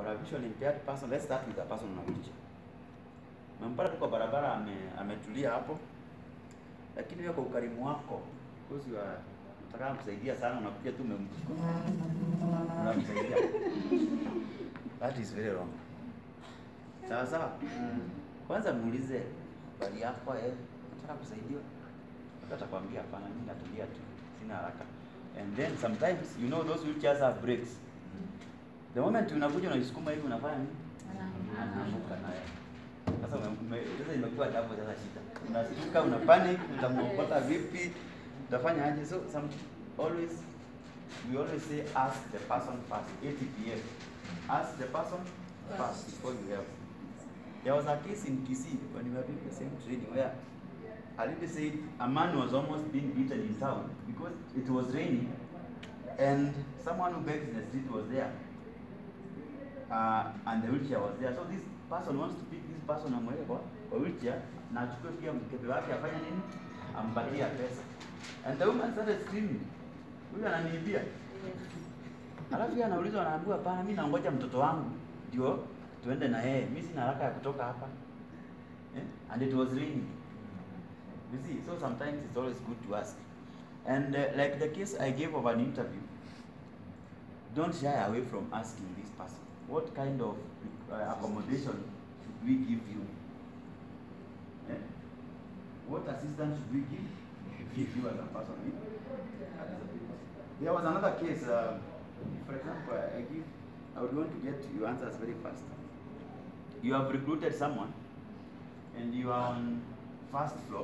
a visually impaired person, let's start with a person on a wheelchair. Umempata tu kwa barabara ame, ametulia hapo, lakini wewe kwa ukarimu wako, because you are unataka kusaidia sana, unakuja tu umemchukua unamsaidia. That is very wrong. Sawa sawa. Kwanza muulize bali yako eh, nataka kusaidiwa. Hata atakwambia hapana, mimi natulia tu, sina haraka. And then sometimes you know those wheelchairs have brakes. The moment unakuja unaisukuma hivi unafanya nini? Anaanguka naye. Sasa ume- ume- sasa imekuwa jambo sasa shida. Unashtuka, una panic, utamwokota vipi? Utafanya aje? So some always we always say ask the person first. ATPF. Ask the person first before you help. There was a case in Kisii when we were doing the same training where Alibi said a man was almost being beaten in town because it was raining and someone who begs in the street was there uh, and the wheelchair was there. So this person wants to pick this person amweke kwa, kwa wheelchair na achukue pia mkebe wake afanye nini? Ampatie pesa. And the woman started screaming. Huyu ananiibia. Alafu yeye anaulizwa anaambiwa hapana, mimi naongoja mtoto wangu ndio tuende na yeye. Mimi sina haraka ya kutoka hapa. Eh? And it was raining. You see, so sometimes it's always good to ask. And uh, like the case I gave of an interview, don't shy away from asking this person, what kind of uh, accommodation should we give you? Eh? What assistance should we give, give you as a person? eh? As a people. There was another case, uh, for example, I give, I would want to get your answers very fast. You have recruited someone and you are on first floor.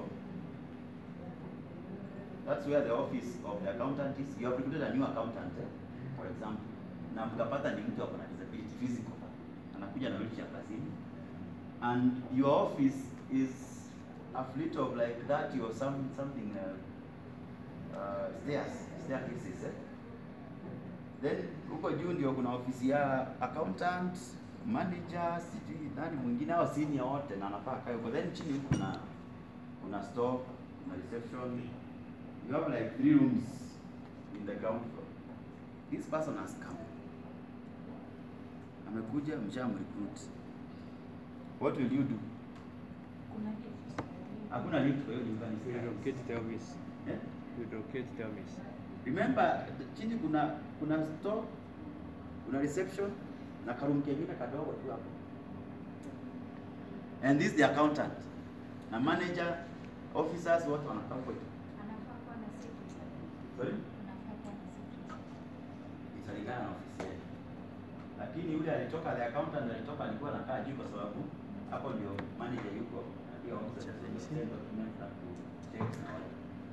That's where the office of the accountant is. You have recruited a new accountant, eh, for example. Na mkapata ni mtu ako na disability physical. Anakuja na wheelchair kazini. And your office is a fleet of like 30 or some something uh, uh, stairs, staircases. Eh? Then huko juu ndio kuna ofisi ya accountant, manager, sijui nani mwingine hao senior wote na anafaa kae huko. Then chini huko kuna kuna store, kuna reception. You have like three rooms in the ground floor. This person has come. Amekuja mshamrecruit. What will you do? Hakuna lift kwa hiyo nyumba ni stairs. Relocate the office. Eh? Relocate the office. Remember chini kuna kuna store, kuna reception na karoom kengine kadogo tu hapo. And this is the accountant. Na manager, officers wote wanakaa huko tu. Sorry? Italingana na ofisi yake. Lakini yule alitoka the accountant alitoka alikuwa anakaa juu kwa sababu hapo ndio manager yuko na pia officers wenye send documents na ku check na wale.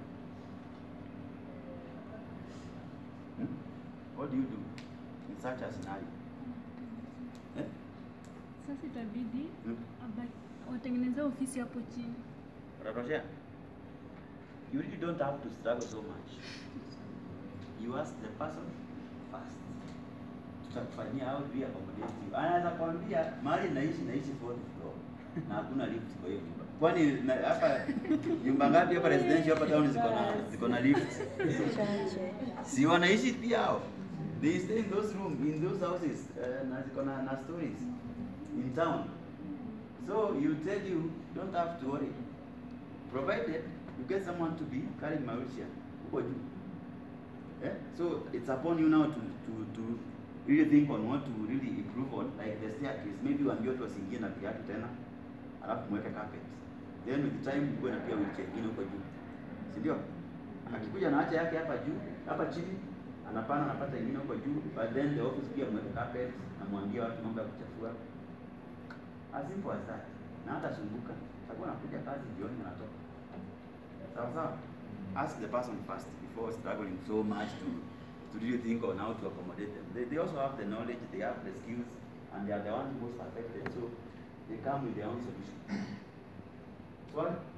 Hmm? What do you do in such a scenario? Eh? Sasa itabidi Hmm? aba- watengeneze ofisi hapo chini. Unatoshea? You really don't have to struggle so much. You ask the person first. Tutakufanyia how do we accommodate you? Anaweza kwambia mahali naishi naishi fourth floor na hakuna lift kwa hiyo nyumba. Kwani na- hapa nyumba ngapi hapa residential hapa town ziko na ziko na lift? Si wanaishi pia hao. They stay in those room in those houses uh, na ziko na, na stories in town. So you tell you don't have to worry. Provided you get someone to be carrying my wheelchair. Huko juu. Eh? So it's upon you now to, to, to really think on what to really improve on, like the staircase. Maybe uambie watu wasiingie na viatu tena, alafu mweke carpet. Then with time kuwe na pia wheelchair ingine huko juu. Si ndio? Akikuja na acha yake hapa juu, hapa chini, anapana anapata ingine huko juu, but then the office pia mweke carpet na mwambie watu mambo ya kuchafua. As simple as that. Na hata sumbuka. Takuwa nakuja kazi jioni anatoka. Sawa sawa? Ask the person first before struggling so much to to really think on how to accommodate them. They, they also have the knowledge, they have the skills, and they are the ones most affected. So they come with their own solution. Swali?